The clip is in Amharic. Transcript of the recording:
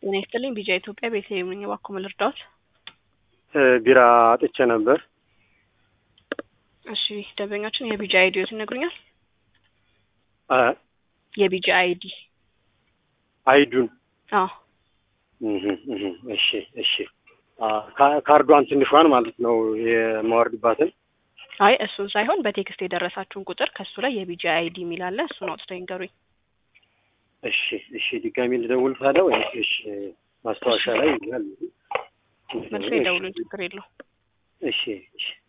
ጤና ይስጥልኝ ቢጃ ኢትዮጵያ ቤተልሔም ነኝ። እባክዎ ምን ልርዳዎት? ቢራ አጥቼ ነበር። እሺ ደንበኛችን የቢጃ አይዲዎት ይነግሩኛል? አ የቢጃ አይዲ አይዱን አዎ እህ እህ እሺ እሺ አ ካ- ካርዷን ትንሿን ማለት ነው የማወርድባትን አይ እሱን ሳይሆን በቴክስት የደረሳችሁን ቁጥር ከሱ ላይ የቢጃ አይዲ የሚል አለ። እሱን አውጥተው ይንገሩኝ። እሺ እሺ ድጋሚ ልደውል ታዲያ ወይስ እሺ ማስታወሻ ላይ ይላል መልሶ የደውሉኝ፣ ችግር የለው። እሺ እሺ